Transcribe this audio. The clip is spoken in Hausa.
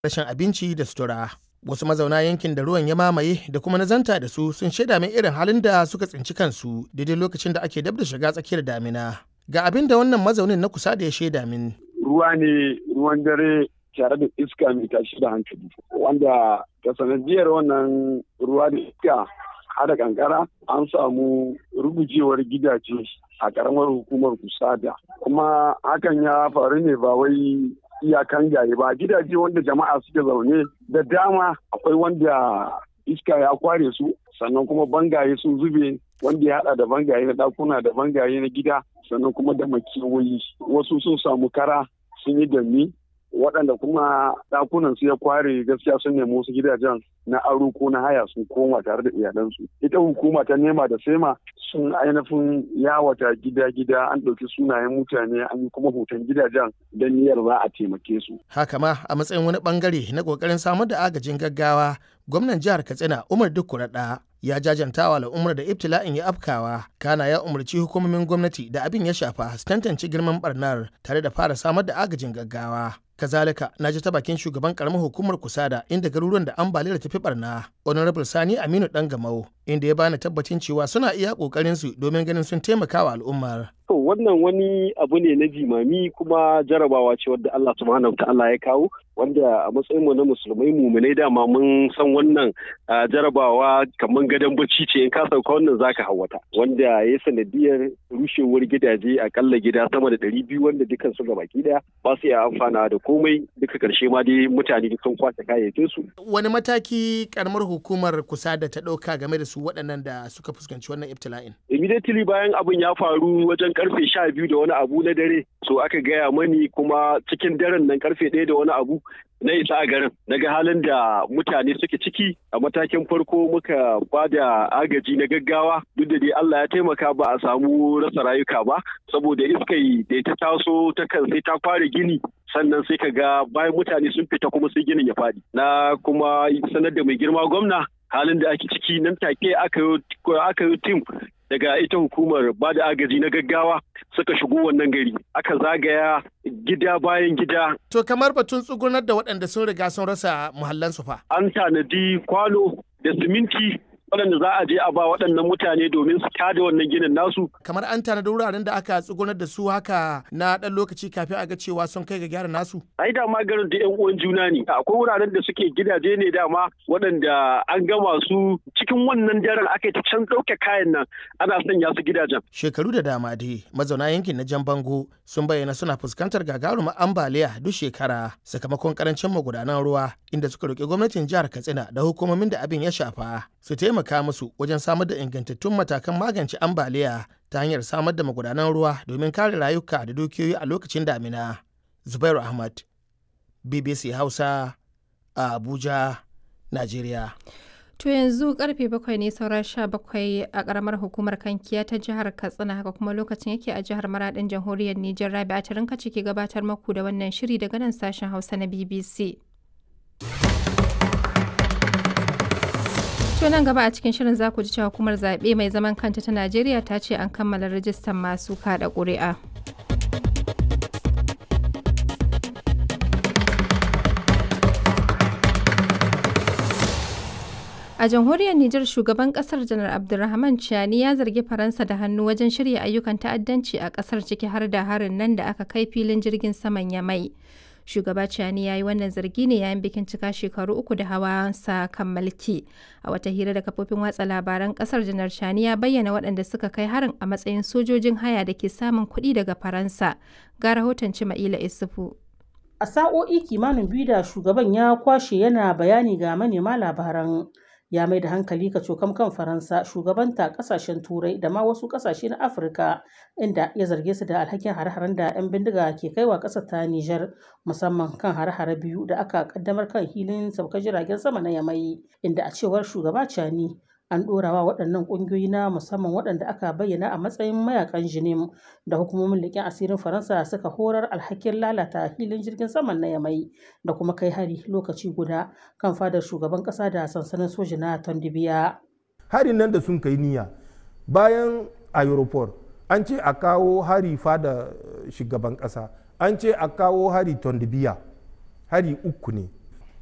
rashin abinci da sutura. Wasu mazauna yankin da ruwan ya mamaye da kuma na zanta da su sun shaida min irin halin da suka tsinci kansu daidai lokacin da ake dab da shiga tsakiyar damina. Ga abin da wannan mazaunin na kusa da ya shaida min. Ruwa ne ruwan dare tare da iska mai tashi da hankali wanda ta sanadiyar wannan ruwa da iska hada kankara an samu rugujewar gidaje a karamar hukumar kusada kuma hakan ya faru ne ba wai iyakan gari ba gidaje wanda jama'a suke zaune da dama akwai wanda iska ya kware su sannan kuma bangaye sun zube wanda ya hada da bangaye na dakuna da bangaye na gida sannan kuma da makewayi wasu sun samu kara sun yi dami waɗanda kuma ɗakunan su ya kware gaskiya sun nemi wasu gidajen na aro ko na haya sun koma tare da iyalansu ita hukuma ta nema da sema sun ainihin yawata gida-gida an ɗauki sunayen mutane an yi kuma hoton gidajen don niyyar za a taimake su Haka ma a matsayin wani bangare na kokarin samar da agajin gaggawa gwamnan jihar Katsina Umar Dukkuraɗa ya jajanta wa al'ummar da ibtila'in ya afkawa kana ya umarci hukumomin gwamnati da abin ya shafa su tantance girman barnar tare da fara samar da agajin gaggawa kazalika na ji ta bakin shugaban karamar hukumar kusada inda garuruwan da ambaliyar tafi barna honorable sani aminu dan gamau inda ya bani tabbacin cewa suna iya kokarin su domin ganin sun taimaka wa al'ummar To wannan wani abu ne na jimami kuma jarabawa ce wadda Allah subhanahu ta'ala ya kawo wanda a matsayin mu na musulmai muminai dama mun san wannan jarabawa kamar gadon bacci ce in ka sauka wannan zaka hawata wanda ya sanadiyar rushewar gidaje akalla gida sama da ɗari biyu wanda dukkan su gabaki daya ba su iya amfana da komai duka karshe ma dai mutane sun kwace kayayyakin su. wani mataki karamar hukumar kusa da ta ɗauka game da su waɗannan da suka fuskanci wannan ibtila'in Immediately bayan abin ya faru wajen karfe sha biyu da wani abu na dare so aka gaya mani kuma cikin daren nan karfe ɗaya da wani abu na isa a garin daga halin da mutane suke ciki a matakin farko muka ba da agaji na gaggawa duk da dai Allah ya taimaka ba a samu rasa rayuka ba saboda iskai da ta taso ta kan sai ta fara gini sannan sai ka ga bayan mutane sun fita kuma sai ginin ya faɗi na kuma sanar da mai girma gwamna halin da ake ciki nan take aka yi tim daga ita hukumar ba da agaji na gaggawa suka shigo wannan gari aka zagaya gida bayan gida. To kamar batun tsugunar da waɗanda sun riga sun rasa muhallansu fa. An tanadi kwano da siminti waɗanda za a je a ba waɗannan mutane domin su tada wannan ginin nasu. Kamar an tanadi wuraren da aka tsugunar da su haka na ɗan lokaci kafin a ga cewa sun kai ga gyara nasu. Ai dama garin da ƴan uwan juna ne. Akwai wuraren da suke gidaje ne dama waɗanda an gama su cikin wannan daren aka yi ta can ɗauke kayan nan ana sanya su gidajen. Shekaru da dama dai mazauna yankin na Jan Bango sun bayyana suna fuskantar gagarumar ambaliya duk shekara sakamakon karancin magudanan ruwa inda suka roƙi gwamnatin jihar Katsina da hukumomin da abin ya shafa su taimaka musu wajen samar da ingantattun matakan magance ambaliya ta hanyar samar da magudanan ruwa domin kare rayuka da dukiyoyi a lokacin damina. Zubairu Ahmad, BBC Hausa, a Abuja, Najeriya. To yanzu karfe bakwai ne saura sha bakwai a karamar hukumar kankiya ta jihar Katsina haka kuma lokacin yake a jihar Maradin jamhuriyar Nijar Rabi a tarin kace ke gabatar maku da wannan shiri daga nan sashen Hausa na BBC. To nan gaba a cikin shirin za ku ji cewa hukumar zaɓe mai zaman kanta ta Najeriya ta ce an kammala rajistan masu kaɗa ƙuri'a. A jamhuriyar Nijar shugaban kasar janar Abdulrahman Chiani ya zargi Faransa da hannu wajen shirya ayyukan ta'addanci a kasar ciki har da harin nan da aka kai filin jirgin saman Yamai. Shugaba Chiani ya yi wannan zargi ne yayin bikin cika shekaru uku da hawansa kan mulki. A wata hira da kafofin watsa labaran kasar janar Chiani ya bayyana waɗanda suka kai harin a matsayin sojojin haya da ke samun kuɗi daga Faransa. Ga rahoton Cima'ila Isufu. A sa'o'i kimanin biyu da shugaban ya kwashe yana bayani ga manema labaran ya mai da hankali ka cokam kan faransa shugabanta kasashen turai da ma wasu kasashe na afirka inda ya zarge su da alhakin hare-haren da 'yan bindiga ke kaiwa ƙasar ta nijar musamman kan hare-hare biyu da aka kaddamar kan hilin saukar jiragen sama na yamai inda a cewar shugaba cani an ɗorawa waɗannan ƙungiyoyi na musamman waɗanda aka bayyana a matsayin mayakan jinim da hukumomin leƙen asirin faransa suka horar alhakin lalata filin jirgin saman na yamai da kuma kai hari lokaci guda kan fadar shugaban ƙasa da sansanin soji na tondibiya harin nan da sun kai niyya bayan aeroport an ce a kawo hari fada shugaban ƙasa an ce a kawo hari tondibiya hari uku ne